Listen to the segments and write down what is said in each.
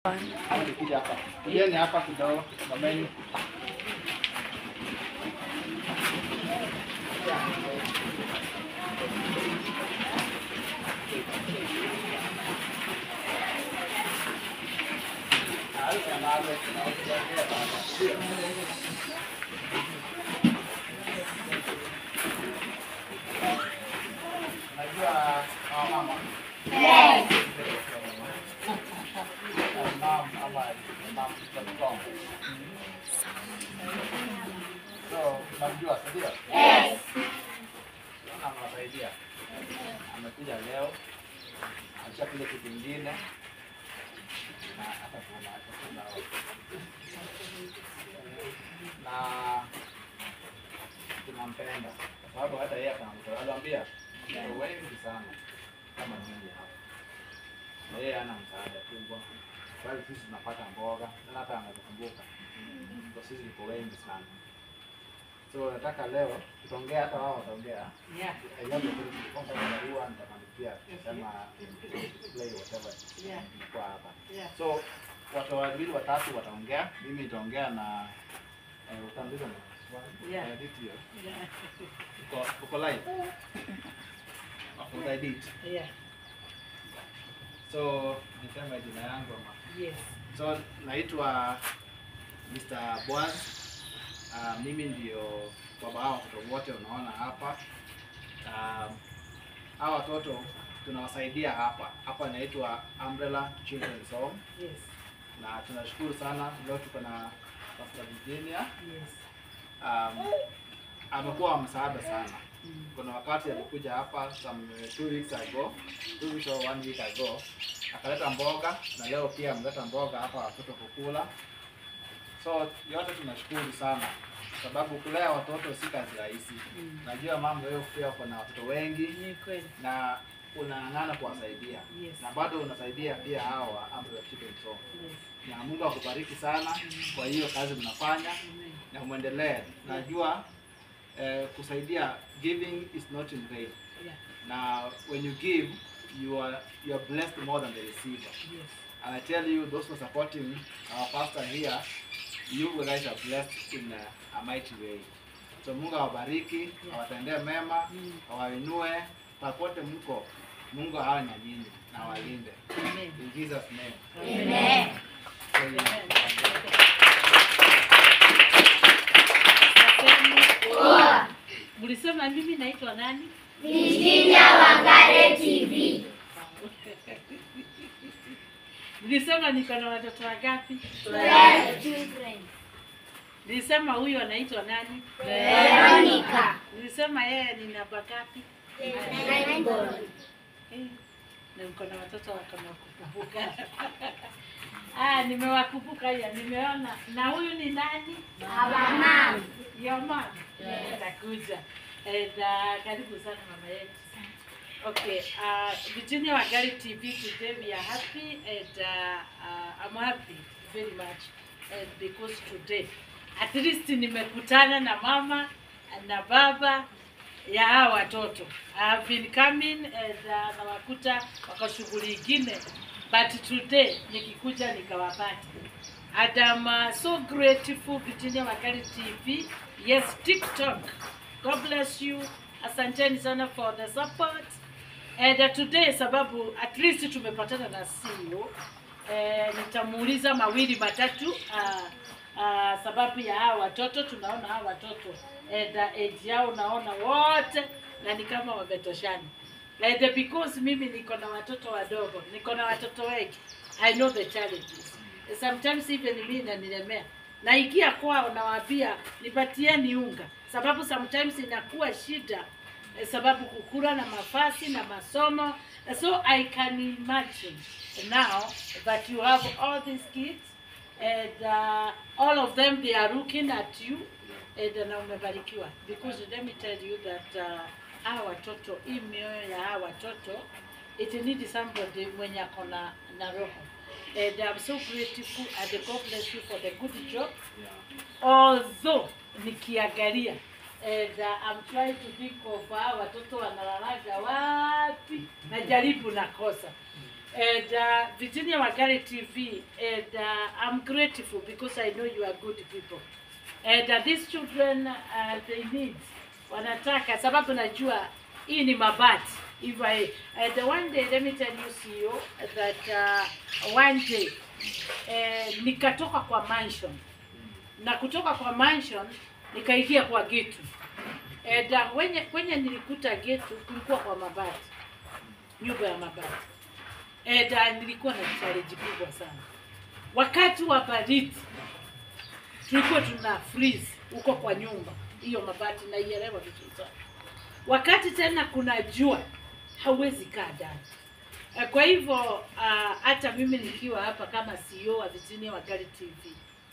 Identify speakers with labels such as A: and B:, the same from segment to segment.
A: Kuja hapa. Kujeni hapa kidogo. Mameni. Najua hawa mama. Mom ama mom strong. So, unamjua si ndio? Anawasaidia. Amekuja leo. Alishakuja kitu kingine. Na hata kuna hata kuna na tunampenda kwa sababu hata yeye akamtoa aliambia "Watoto wengi sana kama nyinyi hapa na yeye hana msaada kubwa bali sisi tunapata mboga na hata anakukumbuka kwa sisi tuko wengi sana so nataka leo tutaongea hata wao wataongea
B: Yeah.
A: Aijabu tu kwanza barua nitamalizia kusema play whatever
B: Yeah.
A: kwa hapa
B: Yeah.
A: so watu wawili watatu wataongea mimi nitaongea na eh, utaambiwa na swali
B: Yeah.
A: edit hiyo
B: Yeah.
A: uko uko live uta edit
B: Yeah.
A: so niseme jina yangu ama
B: Yes.
A: so naitwa Mr. Boaz uh, mimi ndio baba hao watoto wote unaona hapa um, hawa watoto tunawasaidia hapa hapa inaitwa Umbrella Children's Home
B: Yes.
A: na tunashukuru sana leo tuko na Pastor Virginia
B: Yes.
A: um, amekuwa wa msaada sana
B: Mm.
A: kuna wakati alikuja hapa some two weeks ago two weeks or one week ago akaleta mboga na leo pia ameleta mboga hapa watoto kukula so yote tunashukuru sana sababu kulea watoto si kazi rahisi
B: Mm.
A: najua mambo hiyo pia uko na watoto wengi
B: Ni kweli.
A: na unang'ang'ana kuwasaidia
B: Yes.
A: na bado unasaidia pia hao wa Umbrella Children's Home
B: Yes.
A: na Mungu akubariki sana kwa hiyo kazi mnafanya
B: Amen.
A: na mwendelee. Najua eh, kusaidia giving is not in vain.
B: Yeah.
A: Na when you give you are you are blessed more than the receiver.
B: Yes.
A: And I tell you those who are supporting our pastor here you guys are blessed in a, a mighty way. So Mungu awabariki, awatendee mema,
B: Mm.
A: awainue popote mko. Mungu awe na nyinyi na awalinde.
B: Amen.
A: In Jesus name.
B: Amen.
A: Amen.
B: Mlisema mimi naitwa nani? Nilisema niko na watoto wangapi? Nilisema huyu anaitwa nani?
C: Veronica.
B: Nilisema yeye ni namba ngapi? Eh, na niko na watoto wako na kukumbuka. Ah, nimewakumbuka ya nimeona. Na huyu ni nani?
C: Mama.
B: Your mom. Atakuja. And uh, karibu sana mama yetu. Okay, uh, Virginia Wangari TV today we are happy and uh, uh, I'm happy very much and because today at least nimekutana na mama na baba ya hawa watoto. I have been coming and uh, nawakuta wako shughuli ingine but today nikikuja nikawapata. And I'm uh, so grateful Virginia Wangari TV. Yes, TikTok. God bless you. Asanteni sana for the support. And uh, today sababu at least tumepatana na CEO eh, nitamuuliza mawili matatu uh, uh, sababu ya hawa watoto tunaona hawa watoto and uh, age yao naona wote na ni kama wametoshana and uh, because mimi niko na watoto wadogo niko na watoto wengi I know the challenges sometimes even mimi inanilemea naikia kwao nawaambia nipatieni unga sababu sometimes inakuwa shida eh, sababu kukula na mafasi na masomo so I can imagine now that you have all these kids and uh, all of them they are looking at you and uh, na umebarikiwa because let me tell you that uh, hawa watoto hii mioyo ya hawa watoto it need somebody mwenye ako na na roho and I'm so grateful and God bless you for the good job although nikiangalia and uh, I'm trying to think of hawa watoto wanalalaga wapi najaribu nakosa And uh, Virginia Wagari TV, and uh, I'm grateful because I know you are good people. And uh, these children, uh, they need, wanataka, sababu najua hii ni mabati. If I, and one day, let me tell you, CEO, that uh, one day, eh, nikatoka kwa mansion na kutoka kwa mansion nikaingia kwa getu. And uh, wenye, kwenye nilikuta getu kulikuwa kwa mabati, nyumba ya mabati. And uh, nilikuwa na challenge kubwa sana. Wakati wa baridi tulikuwa tuna freeze huko kwa nyumba hiyo mabati, naielewa vizuri sana. Wakati tena kuna jua, hauwezi kaa ndani. Eh, Kwa hivyo ah, hata mimi nikiwa hapa kama CEO wa Virginia Wagari TV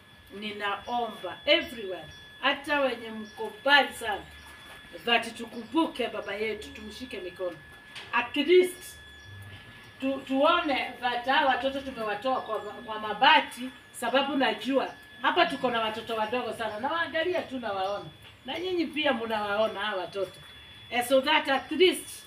B: ninaomba everywhere, hata wenye mko mbali sana, that tukumbuke baba yetu, tumshike mikono at least tu, tuone that hawa watoto tumewatoa kwa, kwa mabati, sababu najua hapa tuko na watoto wadogo sana, na waangalia tu nawaona, na nyinyi pia mnawaona hawa watoto eh, so that at least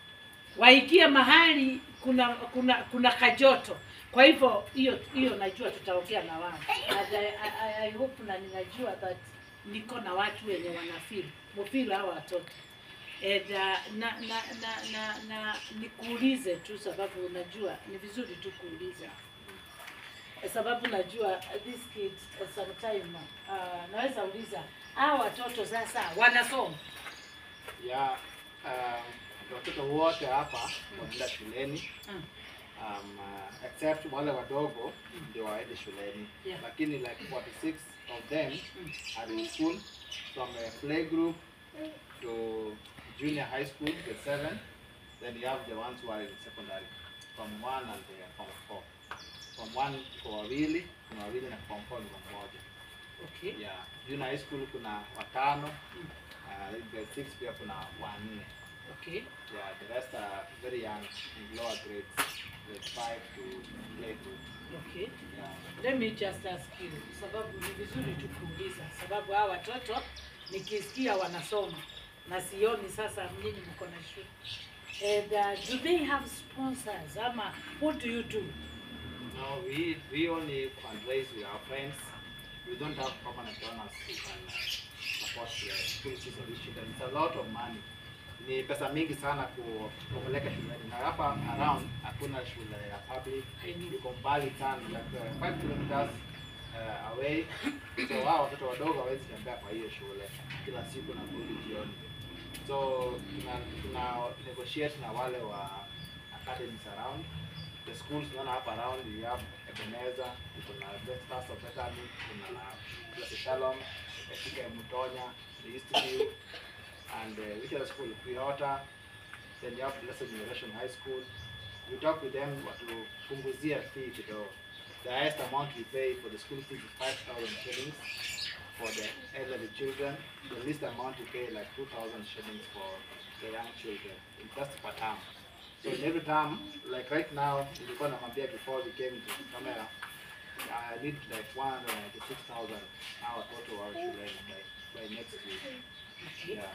B: waikie mahali kuna kuna kuna kajoto. Kwa hivyo hiyo hiyo najua tutaongea na wao. And I, I, I hope na ninajua that niko na watu wenye wanafeel mfeel hawa watoto. And, uh, na, na, na, na, na nikuulize tu sababu unajua ni vizuri tu kuuliza Eh, sababu najua uh, this kids uh, sometime uh, naweza uliza hawa watoto sasa wanasoma
A: ya um, watoto wote hapa wanaenda shuleni
B: Mm.
A: um, uh, except wale wadogo ndio waende shuleni
B: Yeah.
A: lakini like 46 of them
B: Mm.
A: are in school from a playgroup to junior high school grade 7 then you have the ones who are in secondary from 1 and uh, from 4 from 1 kwa wawili kuna wawili na from 4 ni mmoja
B: okay.
A: yeah junior high school kuna watano
B: Mm.
A: uh, grade 6 pia kuna wanne
B: Okay.
A: Yeah, the rest are very young in lower grades, grade 5 to playgroup.
B: Okay.
A: Yeah.
B: Let me just ask you, sababu ni vizuri tu kuuliza, sababu hawa watoto nikisikia wanasoma na sioni sasa nyinyi mko na shule. And uh, do they have sponsors ama what do you do?
A: No, we we only fundraise with our friends. We don't have permanent donors who can uh, support the school fees of these children. It's a lot of money. Ni pesa mingi sana ku- kupeleka shuleni na hapa around hakuna shule ya public,
B: I know.
A: iko mbali sana like 5 kilometers uh, away. So hao watoto wadogo hawezi tembea kwa hiyo shule kila siku na kurudi jioni. So tuna, tuna negotiate na wale wa academies around the schools tunaona hapa around we have Ebenezer, kuna Best Stars of Bethany, kuna Blessed Shalom, katika Mutonya, the Eastview, and uh, which other school? Quihota, then you have Blessed Generation High School. We talk with them watupunguzia fee kidogo. The highest amount we pay for the school fees is 5,000 shillings for the elderly children. The least amount we pay like 2,000 shillings for the young children. It's just per term. So in every term, like right now, nilikuwa namwambia before we came to camera, I need like 196,000 now watoto wa shuleni by, by next week. Yeah.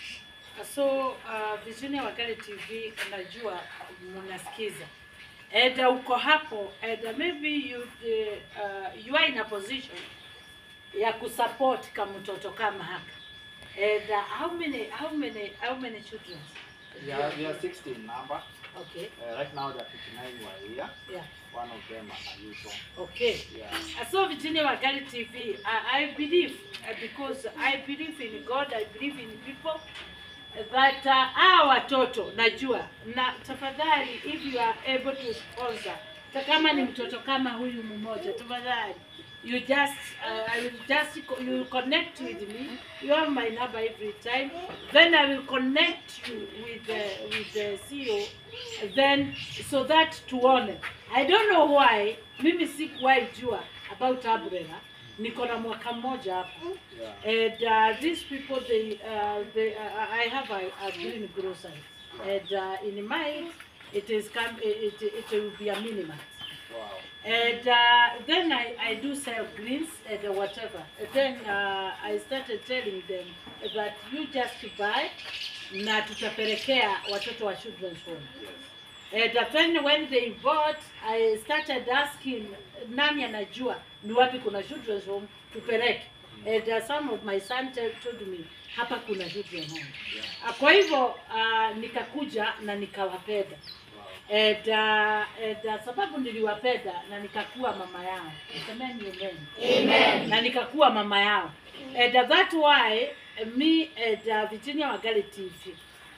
B: So uh, Virginia Wagari TV unajua mnasikiza. And uh, uko hapo and uh, maybe you uh, uh, you are in a position ya kusupport kama mtoto kama haka. And uh, how many how many how many children?
A: We are, we are 16 number.
B: Okay.
A: Uh, right now there are 59 who are here.
B: Yeah.
A: One of them are usual.
B: Okay.
A: Yeah.
B: Uh, So Virginia Wagari TV, I, I believe uh, because I believe in God, I believe in people that uh, hawa watoto najua na tafadhali, if you are able to sponsor, hata kama ni mtoto kama huyu mmoja, tafadhali you just uh, I will just co- you will connect with me. You have my number every time. Then I will connect you with the with the CEO. Then so that tuone. I don't know why mimi sikuwahi jua about umbrella. Niko na mwaka mmoja hapa.
A: Yeah.
B: And uh, these people, they, uh, they, uh, I have a, a green grocery, and uh, in mine, it is come, it, it, it will be a minimum.
A: Wow.
B: And uh, then I, I do sell greens and uh, whatever. And then uh, I started telling them that you just buy na tutapelekea watoto wa children's home.
A: Yes.
B: And uh, then when they bought, I started asking nani anajua ni wapi kuna children's home tupeleke. And uh, some of my son tell- told me hapa kuna children's home. Uh, Kwa hivyo uh, nikakuja na nikawapenda. And, uh, and, uh, sababu niliwapenda na nikakuwa mama yao. Semeni amen. Amen. Na nikakuwa mama yao. And uh, that why uh, me and uh, Virginia Wagale TV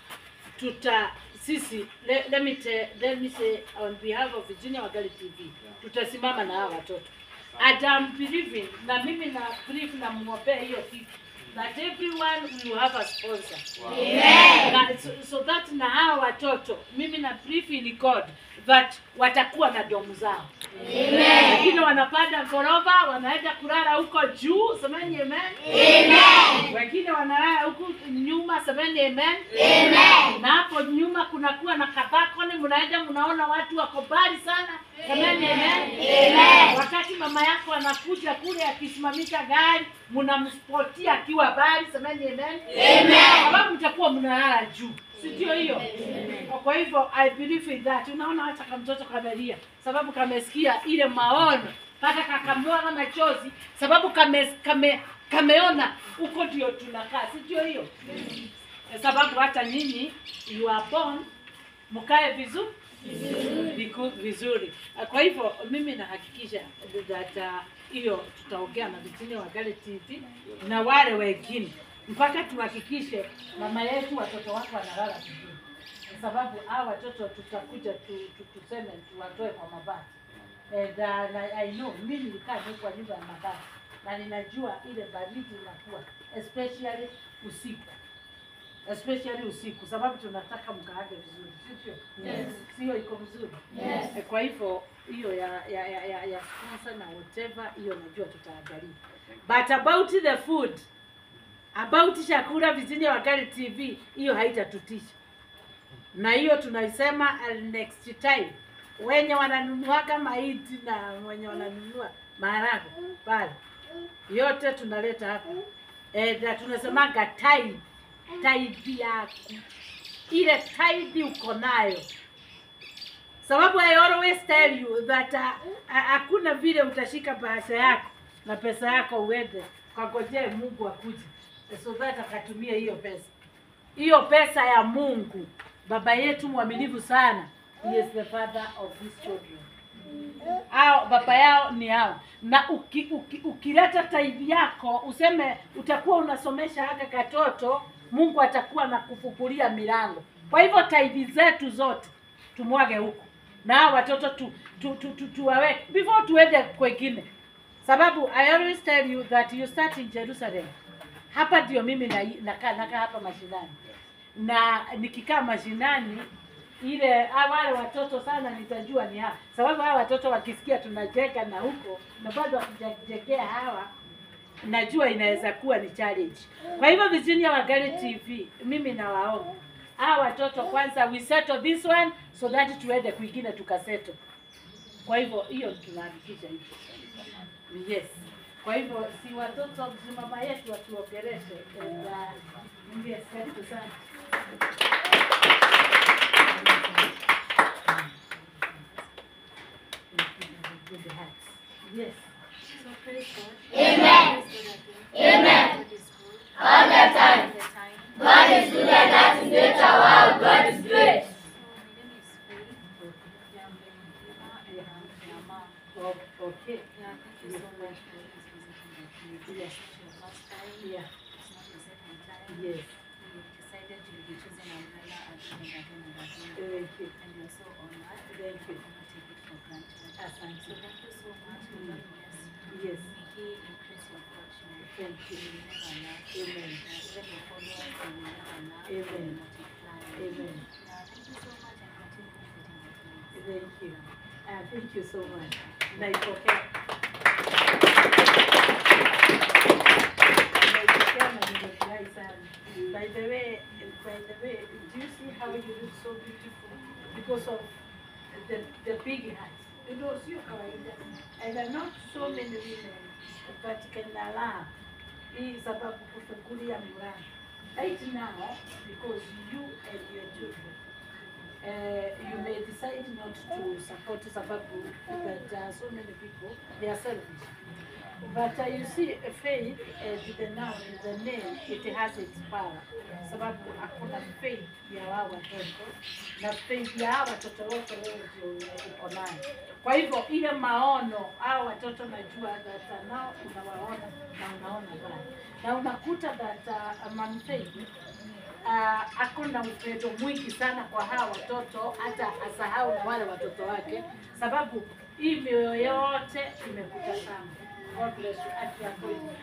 B: tuta sisi let, let me te, let me say on behalf of Virginia Wagale TV tutasimama na hawa watoto. And I'm believing na mimi na believe na mwombea hiyo kitu that everyone will have a sponsor. Na, so, so that na hawa watoto mimi na believe in God that watakuwa na domu zao. Wengine wanapanda ghorofa wanaenda kulala huko juu, semeni amen. Amen. Wengine wanalala huku nyuma, semeni amen. Amen. Na hapo nyuma kunakuwa na kabakoni, mnaenda mnaona watu wako mbali sana, semeni amen. Amen. Wakati mama yako anakuja kule akisimamisha gari, mnamspotia akiwa mbali, semeni amen. Amen. Sababu mtakuwa mnalala juu, si ndio hiyo? Kwa hivyo I believe in that. Unaona hata kama mtoto kamelia, sababu kamesikia ile maono mpaka kakamwaga machozi, sababu kame, kame, kameona huko ndio tunakaa, si ndio hiyo? Sababu hata nyinyi you are born mkae vizuri viku- vizuri. Kwa hivyo mimi nahakikisha that uh, hiyo tutaongea na Virginia Wagale TV na wale wengine mpaka tuhakikishe mama yetu watoto wako wanalala vizuri, kwa sababu hao watoto tutakuja tu, tu, tuseme tuwatoe kwa mabati and uh, na, I know mimi nilikaa tu kwa nyumba ya mabati na ninajua ile baridi inakuwa especially usiku especially usiku, sababu tunataka mkaage vizuri, sivyo?
C: Yes.
B: Sio iko vizuri?
C: Yes.
B: Eh, Kwa hivyo hiyo ya ya ya, ya, ya sponsor na whatever hiyo najua tutaangalia, but about the food, about chakula Virginia Wagale TV hiyo haitatutisha, na hiyo tunaisema uh, next time wenye wananunuaga mahindi na wenye wananunua maharagwe pale, yote tunaleta hapa eh, na tunasemaga tithe tithe yako ile tithe uko nayo sababu I always tell you that uh, ha- hakuna vile utashika bahasha yako na pesa yako uende kangojee Mungu akuje so that akatumie hiyo pesa. Hiyo pesa ya Mungu, baba yetu mwaminifu sana, he is the father of these children. Hao baba yao ni hao, na uki, uki, ukileta taithi yako useme utakuwa unasomesha haka katoto, Mungu atakuwa na kufukulia milango. Kwa hivyo taithi zetu zote tumwage huko na hao watoto tu, tu, tu, tu, tuwaweke before tuende kwengine, sababu I always tell you that you start in Jerusalem. Hapa ndio mimi na- nakaa nakaa hapa mashinani, na nikikaa mashinani ile ah, wale watoto sana nitajua ni hawa, sababu hawa watoto wakisikia tunacheka na huko na bado wakijekea hawa najua inaweza kuwa ni challenge. Kwa hivyo Virginia Wagale TV, mimi nawaomba hawa watoto kwanza, we settle this one so that tuende kwingine tukasettle. Kwa hivyo hiyo tunahakikisha hivyo. Yes. Kwa hivyo si watoto si mama yetu watuongeleshe. And, uh, Yes, karibu sana. Good hearts. Yes.
C: So praise God.
D: Amen.
C: Praise God again.
D: Amen.
C: God is good.
D: All the time.
C: All the time.
D: God is good and that is greater. Wow, God is great.
C: So my name is Faith. Yeah, I'm very Eva and I'm their mom.
B: O- Okay.
C: Yeah, thank you so much for always visiting the community.
B: Yes.
C: It's your first time.
B: Yeah.
C: It's not the second time.
B: Yes.
C: We decided to be choosing umbrella again and again and again.
B: Thank you.
C: And we are so honored.
B: Thank you.
C: We cannot take it for granted.
B: Asante.
C: So thank you so much. May God bless you.
B: Yes.
C: May He increase your fortune.
B: Thank you.
C: You will never lack.
B: Amen.
C: Yeah, even your followers, they will never lack. They
B: Amen.
C: will multiply.
B: Amen.
C: Yeah, thank you so much and continue visiting the place.
B: Thank you. Uh, thank you so much. Naipokea. Naipokea na nimefurahi sana. By the way, by the way, do you see how you look so beautiful because of the, the big hat? You know, sio kawaida. And there are not so many women that can allow hii sababu kufungulia mlango. Right now, because you and your children uh, you may decide not to support sababu that there are so many people they are selfish but uh, you see uh, faith uh, the noun the name it has its power sababu hakuna faith ya wao watoto na faith ya hawa watoto wote wewe ndio uko nayo kwa hivyo ile maono hao watoto najua that uh, nao unawaona na unaona bado na unakuta that uh, Mama Faith uh, ako na upendo mwingi sana kwa hawa watoto, hata asahau na wale watoto wake, sababu hii mioyo yote imekuta sana. God bless you. Afya yako iko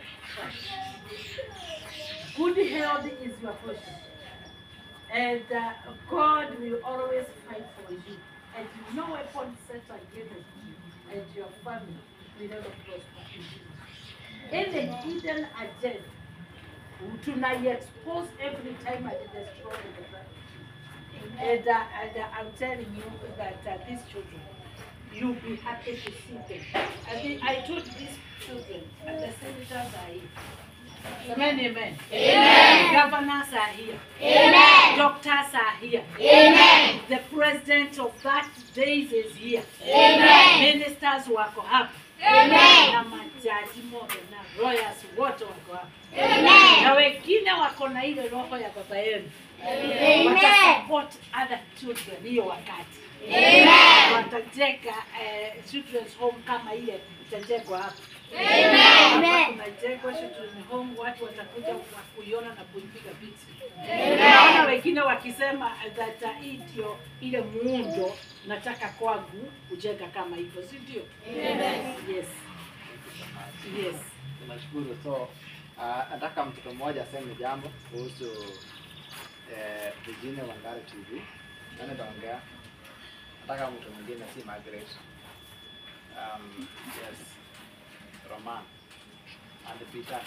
B: sawa. Good health is your portion. And uh, God will always fight for you. And no weapon set against you and your family will never prosper. in Jesus. Any hidden agenda tunai-expose every time and destroy the family. And, uh, and uh, I'm telling you that uh, these children, you'll be happy to see them. I think I told these children, and the senators are here. Amen, amen. Amen. Governors are here. Amen. Doctors are here. Amen. The president of that days is here. Amen. Ministers wako hapa. Amen. Na majaji moja na lawyers wote wako hapa. Amen. Na wengine wako na ile roho ya baba yenu. Amen. Watasupport other children hiyo wakati. Amen. Watajenga eh, children's home kama ile itajengwa hapa. Hapa kunajengwa children's home, watu watakuja wa kuiona na kuipiga picha. Naona wengine wakisema that uh, hii ndio ile muundo nataka kwangu kujenga kama hivyo, si ndio? Yes. Yes.
A: Tunashukuru. So uh, nataka mtoto mmoja aseme jambo kuhusu eh, Virginia Wangari TV. Nani ataongea? Nataka mtu mwingine, si Margaret. Um, yes. Roman and Peter.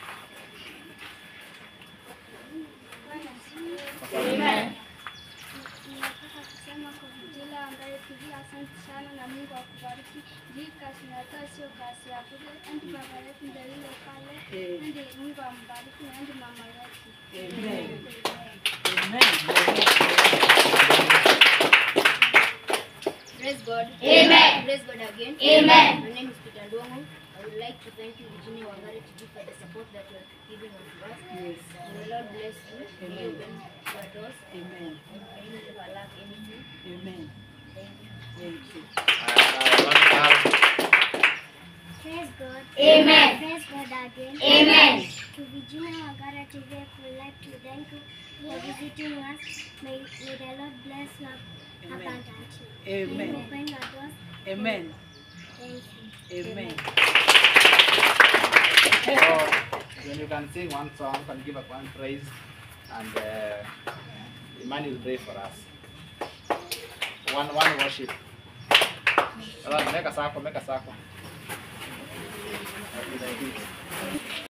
D: Amen.
E: Nataka kusema kwa Vijila Wangari TV, asante sana na Mungu akubariki. Hii kazi natoa sio kazi ya bure, endi baba yetu ndio yule pale,
B: Eh.
E: endi Mungu ambariki na endi mama yetu.
B: Amen.
E: Amen.
F: Praise God.
D: Amen.
F: Praise God again.
D: Amen.
F: My name is Peter Ndongo. I would like to thank you, Virginia Wangari TV, for the support that you are giving unto us.
B: Yes.
F: May the Lord bless you. May you open your doors.
B: Amen.
F: And may you never lack anything.
B: Amen.
F: Thank you.
B: Thank you.
E: Praise God.
D: Amen.
E: Praise God again.
D: Amen.
E: To Virginia Wangara TV, I would like to thank you for visiting us. May, may the Lord bless you
B: Amen.
E: abundantly. May you
B: Amen.
E: open your doors.
B: Amen.
E: Thank you.
B: Amen.
A: So when you can sing one song, can give up one praise, and uh, Imani will pray for us. One one worship. Alright, Make a circle, make a circle. Okay, like this.